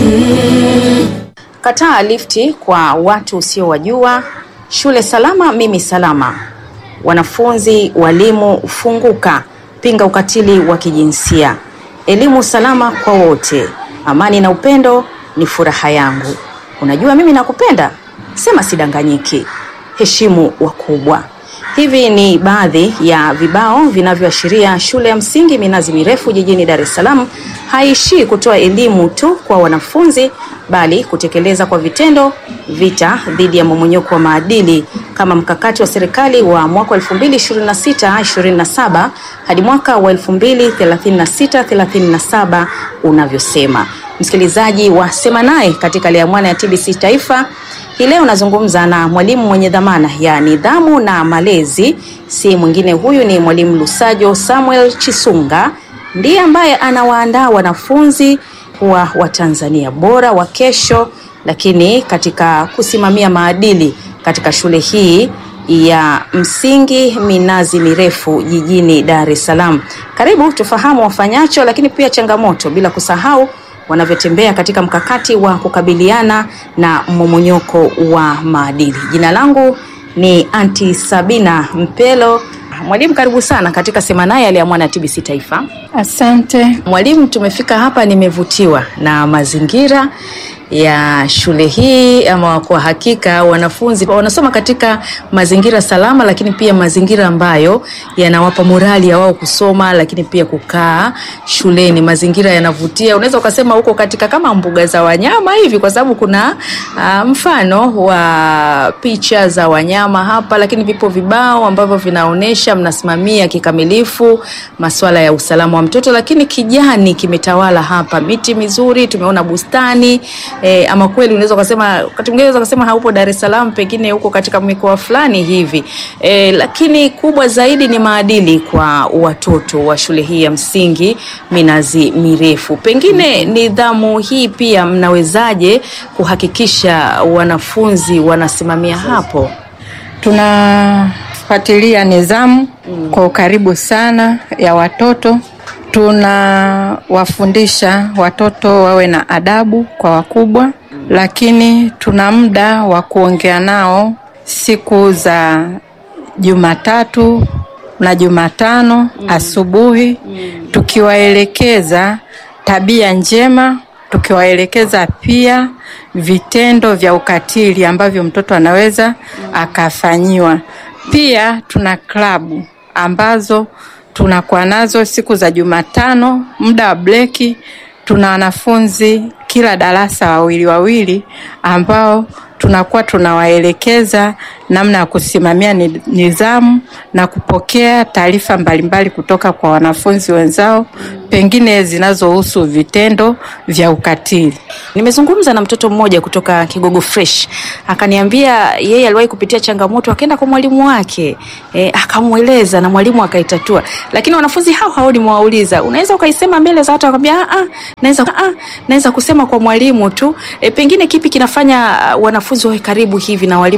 Kataa lifti kwa watu usiowajua. Shule salama, mimi salama. Wanafunzi, walimu, funguka. Pinga ukatili wa kijinsia. Elimu salama kwa wote. Amani na upendo ni furaha yangu. Unajua mimi nakupenda? Sema sidanganyiki. Heshimu wakubwa. Hivi ni baadhi ya vibao vinavyoashiria shule ya msingi Minazi Mirefu jijini Dar es Salaam haishii kutoa elimu tu kwa wanafunzi bali kutekeleza kwa vitendo vita dhidi ya mmomonyoko wa maadili kama mkakati wa serikali wa mwaka 2026-27 hadi mwaka wa 2036-37 unavyosema. Msikilizaji wa Sema Naye katika Leamwana ya TBC Taifa hii leo nazungumza na mwalimu mwenye dhamana ya nidhamu na malezi, si mwingine huyu ni mwalimu Lusajo Samuel Chisunga, ndiye ambaye anawaandaa wanafunzi kuwa Watanzania bora wa kesho, lakini katika kusimamia maadili katika shule hii ya msingi Minazi Mirefu jijini Dar es Salaam. Karibu tufahamu wafanyacho, lakini pia changamoto, bila kusahau wanavyotembea katika mkakati wa kukabiliana na mmomonyoko wa maadili. Jina langu ni Anti Sabina Mpelo. Mwalimu, karibu sana katika Sema Naye Aliamwana TBC Taifa. Asante. Mwalimu, tumefika hapa, nimevutiwa na mazingira ya shule hii, ama kwa hakika wanafunzi wanasoma katika mazingira salama, lakini pia mazingira ambayo yanawapa morali ya wao kusoma, lakini pia kukaa shuleni. Mazingira yanavutia, unaweza ukasema huko katika kama mbuga za wanyama hivi, kwa sababu kuna uh, mfano wa picha za wanyama hapa, lakini vipo vibao ambavyo vinaonyesha mnasimamia kikamilifu masuala ya usalama wa mtoto, lakini kijani kimetawala hapa, miti mizuri, tumeona bustani E, ama kweli unaweza ukasema wakati mwingine unaweza ukasema haupo Dar es Salaam, pengine huko katika mikoa fulani hivi e, lakini kubwa zaidi ni maadili kwa watoto wa shule hii ya msingi Minazi Mirefu. Pengine nidhamu hii pia mnawezaje kuhakikisha wanafunzi wanasimamia hapo? Tunafuatilia nidhamu mm. kwa ukaribu sana ya watoto tunawafundisha watoto wawe na adabu kwa wakubwa, lakini tuna muda wa kuongea nao siku za Jumatatu na Jumatano mm. asubuhi mm. tukiwaelekeza tabia njema, tukiwaelekeza pia vitendo vya ukatili ambavyo mtoto anaweza mm. akafanyiwa. Pia tuna klabu ambazo tunakuwa nazo siku za Jumatano, muda wa breki. Tuna wanafunzi kila darasa wawili wawili, ambao tunakuwa tunawaelekeza namna ya kusimamia nidhamu na kupokea taarifa mbalimbali kutoka kwa wanafunzi wenzao, pengine zinazohusu vitendo vya ukatili. Nimezungumza na mtoto mmoja kutoka Kigogo Fresh, akaniambia yeye aliwahi kupitia changamoto, akaenda kwa mwalimu wake e, akamweleza na mwalimu akaitatua, lakini wanafunzi hao hao nimewauliza, unaweza ukaisema mbele za watu? Akamwambia a a, naweza a naweza kusema kwa mwalimu tu. E, pengine kipi kinafanya wanafunzi wawe karibu hivi na walimu